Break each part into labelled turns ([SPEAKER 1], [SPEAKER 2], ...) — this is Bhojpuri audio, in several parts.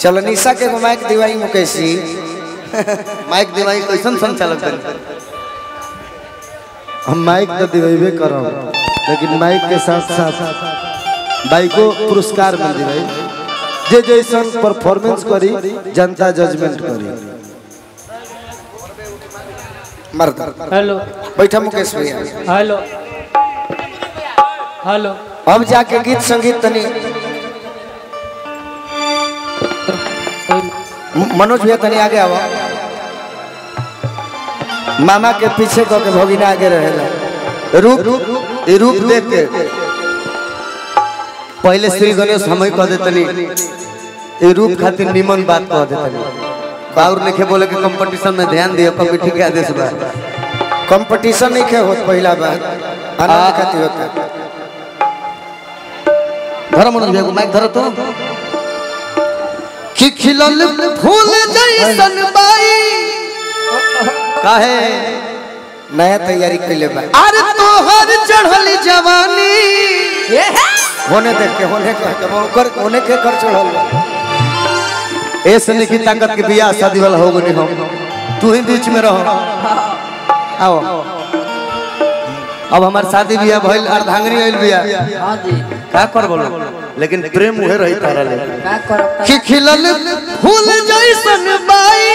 [SPEAKER 1] चलो निशा के माइक दिवाई मुकेश जी
[SPEAKER 2] माइक दिवाई कैसन संचालक बनी
[SPEAKER 3] हम माइक तो दिवेबे करब लेकिन माइक के साथ साथ बाइको पुरस्कार मिल दिवे जे जैसन परफॉर्मेंस करी जनता जजमेंट करी
[SPEAKER 1] मर्द
[SPEAKER 4] हेलो
[SPEAKER 1] बैठा मुकेश भैया
[SPEAKER 4] हेलो हेलो
[SPEAKER 1] अब जाके गीत संगीत तनी म- मनोज भैया तनी आगे आवा मामा के पीछे कह के भोगिना आगे रहेला
[SPEAKER 2] रूप ये रूप देख के पहले श्री गणेश हम ही कह देतनी ये रूप खातिर निमन बात कह देतनी बाउर लिखे बोले कि कंपटीशन में ध्यान दियो कमेटी के आदेश बा
[SPEAKER 1] कंपटीशन नहीं खे होत पहला बार आनंद खातिर होता
[SPEAKER 2] धर मनोज भैया को माइक धर तो
[SPEAKER 1] कि खिलल फूल जैसन बाई
[SPEAKER 2] काहे
[SPEAKER 1] नया तैयारी कैले बा
[SPEAKER 2] अरे तोहर चढ़ल जवानी
[SPEAKER 1] होने देख के होने के के ओकर होने के कर चढ़ल बा
[SPEAKER 2] ऐसे नहीं की ताकत के बियाह शादी वाला हो गनी हम तू ही बीच में रहो आओ अब हमार शादी बियाह भइल अर्धांगनी आइल बियाह
[SPEAKER 4] हाँ जी
[SPEAKER 2] का कर बोलो लेकिन प्रेम उहे रही तारा ले
[SPEAKER 4] क्या करो
[SPEAKER 1] कि खिलल फूल जैसन बाई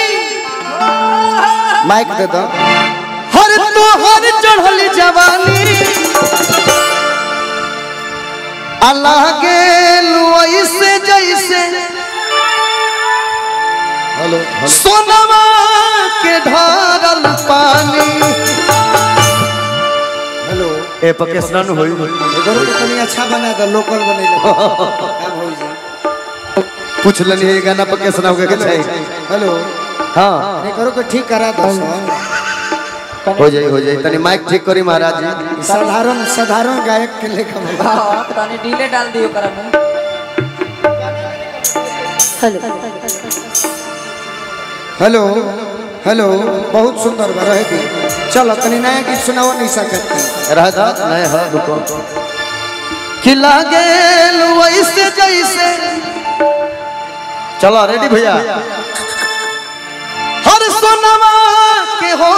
[SPEAKER 1] माइक दे दो
[SPEAKER 2] हर तोहर चढ़ल जवानी
[SPEAKER 1] अल्लाह के ऐसे जैसे
[SPEAKER 3] हेलो
[SPEAKER 1] सोनमा के ढारल पानी
[SPEAKER 3] हेलो
[SPEAKER 2] ए पकेसना नु होई
[SPEAKER 1] इधर के तनी अच्छा बना दो लोकल बने लो का भइल जी
[SPEAKER 2] पूछ लनी ये गाना पकेसना हो के चाहिए
[SPEAKER 1] हेलो
[SPEAKER 2] हां
[SPEAKER 1] नहीं करो के ठीक करा दो
[SPEAKER 2] हो जाई हो जाई तनी माइक ठीक करी महाराज जी
[SPEAKER 1] साधारण साधारण गायक के लेकर बना।
[SPEAKER 4] हाँ तनी डीले डाल दियो करा में
[SPEAKER 1] हेलो हेलो बहुत सुंदर बा रहे दी चलो तनी नया गीत सुनाओ निशा करती
[SPEAKER 2] रह जा नहीं है रुको
[SPEAKER 1] खिला गेल वैसे जैसे
[SPEAKER 2] चलो रेडी भैया
[SPEAKER 1] हर सोनमा के हो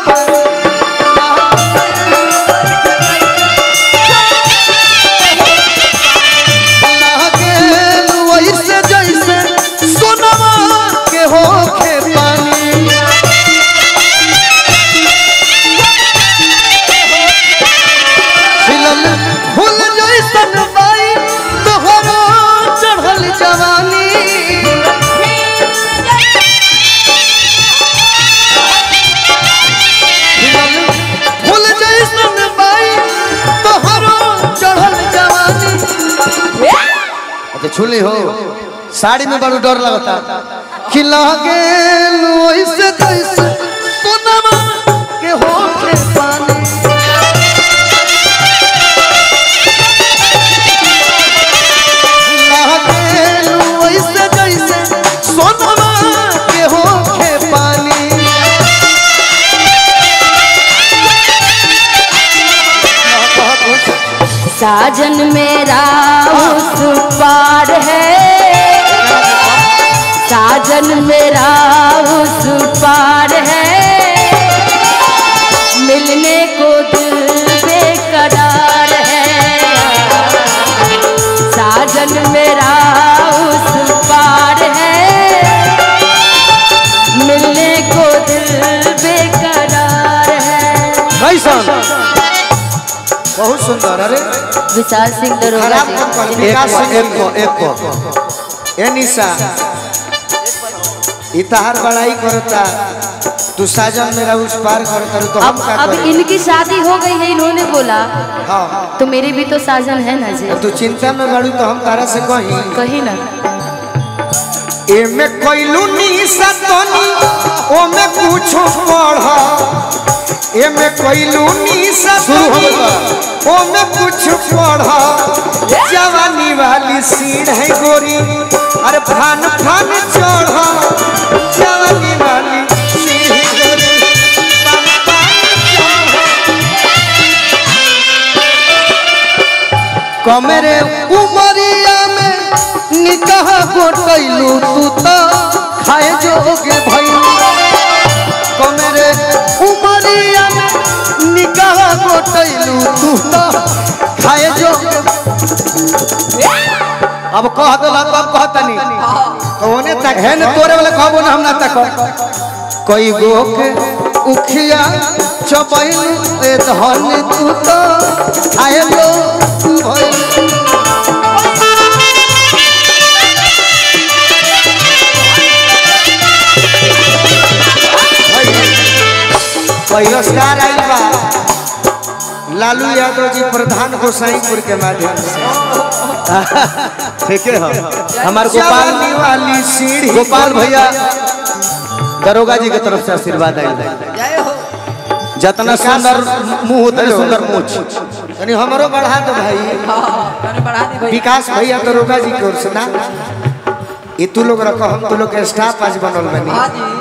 [SPEAKER 1] वैसे जैसे सोनमा के हो पानी खिलल फूल जैसन बाई तोहरो चढ़ल जवानी खिलल फूल जैसन बाई तोहरो चढ़ल जवानी
[SPEAKER 2] अच्छा छुली हो साड़ी में बड़ू डर लगता
[SPEAKER 1] खिला गेल वैसे तैसे सोनमा के होठे पानी खिला गेल वैसे जैसे सोनमा के होठे पानी
[SPEAKER 5] साजन मेरा उस पार है साजन मेरा उस पार है मिलने को दिल बेकरार है साजन मेरा उस पार है मिलने को दिल बेकरार है
[SPEAKER 1] कैसन बहुत सुंदर अरे
[SPEAKER 5] विशाल सिंह दरोगा
[SPEAKER 1] खराब
[SPEAKER 5] जी।
[SPEAKER 1] कम कर
[SPEAKER 2] एक
[SPEAKER 1] विकास
[SPEAKER 2] को
[SPEAKER 1] सिंह
[SPEAKER 2] एक को एक को
[SPEAKER 1] ए निशा इतहार बड़ाई करता तू साजन मेरा उस पार करता तो हम
[SPEAKER 5] अब
[SPEAKER 1] का
[SPEAKER 5] अब
[SPEAKER 1] करें
[SPEAKER 5] इनकी शादी हो गई है इन्होंने बोला
[SPEAKER 1] हाँ
[SPEAKER 5] तो मेरी भी तो साजन है ना जी
[SPEAKER 1] तू चिंता में बड़ू तो हम तारा से कही
[SPEAKER 5] कही ना
[SPEAKER 1] एमे कोइलू निशा तनी ओमे कुछो पढ़ एमे कोइलू निशा तनी ओमे कुछ पढ़ जवानी वाली सीढ़ है गोरी अरे फान फान चढ़ जवानी वाली सीढ़ गोरी फान फान चढ़ कमरे उमरिया में निकाह गोटै
[SPEAKER 2] गइलू तू तो खाए जोगे भइल कमेरे उमरिया में निगाह गोटैलू तू तो खाए जोगे अब कह देला तो अब कहतनी
[SPEAKER 1] कौने तक
[SPEAKER 2] है न तोरे वाले कहबो ना हम ना तक कोई गो के उखिया चबैल रे धन तू तो आए लो भइल
[SPEAKER 1] पुरस्कार आइल बा लालू यादव जी प्रधान गोसाईपुर के माध्यम से
[SPEAKER 2] ठीक है हमार गोपाल
[SPEAKER 1] जवानी वाली सीढ़ी
[SPEAKER 2] गोपाल भैया दरोगा जी के तरफ से आशीर्वाद आयल है
[SPEAKER 4] जय हो
[SPEAKER 2] जितना सुंदर मुंह उतने सुंदर मूछ
[SPEAKER 1] तनी हमरो बढ़ा दो भाई
[SPEAKER 4] हाँ मैंने बढ़ा दी भाई
[SPEAKER 1] विकास भैया दरोगा जी की ओर से ना ये तू लोग रखो हम तू लोग के स्टाफ आज बनल बनी
[SPEAKER 4] हाँ जी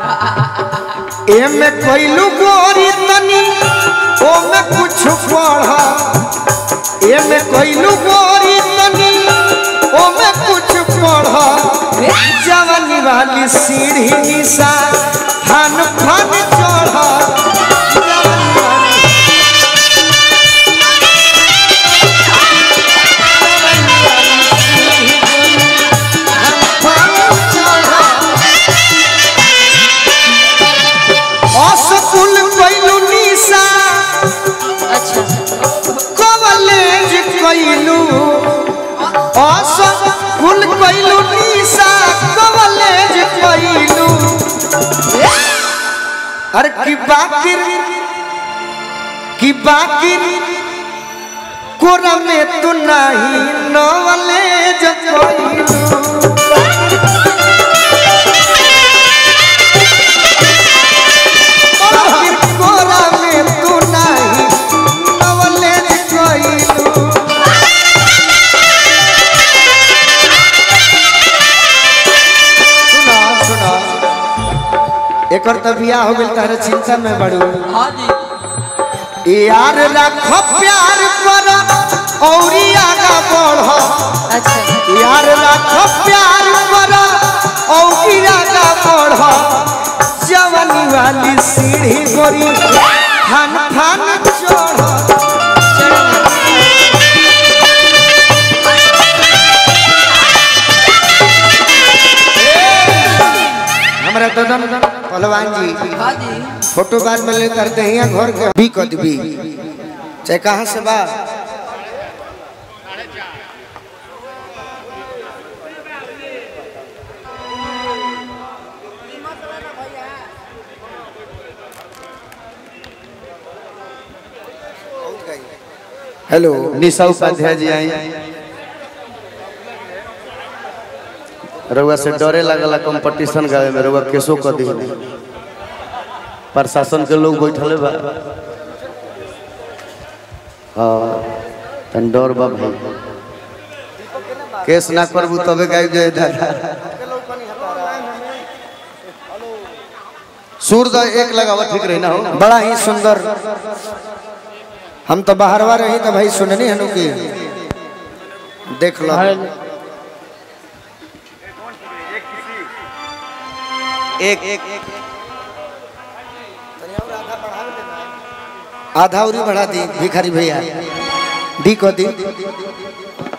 [SPEAKER 1] एमे कोइलू गोरी तनी ओमे कुछ पढ़ा एमे कोइलू गोरी तनी ओमे कुछ पढ़ा जवानी वाली सीढ़ी निशा फन फन चढ़ा जवानी वाली असकुल कइलू निशा
[SPEAKER 5] अच्छा
[SPEAKER 1] कॉलेज कइलू असकुल कइलू निशा कॉलेज कइलू अरे की बाकिर की बाकिर कोरा में तू नहीं नॉलेज कइलू बाकिर कोरा में तू नहीं नॉलेज कइलू सुना सुना एक और तबिया हो गई तारे चिंता में बड़ू
[SPEAKER 4] हाँ जी
[SPEAKER 1] यार रखो प्यार कर औरी आगा बढ़
[SPEAKER 5] अच्छा
[SPEAKER 1] यार रखो प्यार कर औरी आगा बढ़ जवानी वाली सीढ़ी गोरी थान थान चढ़ हमारा ददन पहलवान जी
[SPEAKER 4] हाँ जी
[SPEAKER 1] फोटो बाद में ले करते हैं घर के भी कद भी चाहे कहाँ से बा हेलो
[SPEAKER 2] निशा उपाध्याय जी आई रउआ से डरे लगला कंपटीशन गावे में रउआ केसो कर दी प्रशासन के लोग बैठले बा हाँ तन डर बा भाई केस ना करबू तबे गाय जाए दादा सूर दा एक लगावा ठीक रही ना हो
[SPEAKER 1] बड़ा ही सुंदर हम तो बाहरवा रही तो भाई सुननी हनु की देख लो
[SPEAKER 2] एक एक
[SPEAKER 1] आधा उरी बढ़ा दी भिखारी भैया दी को दी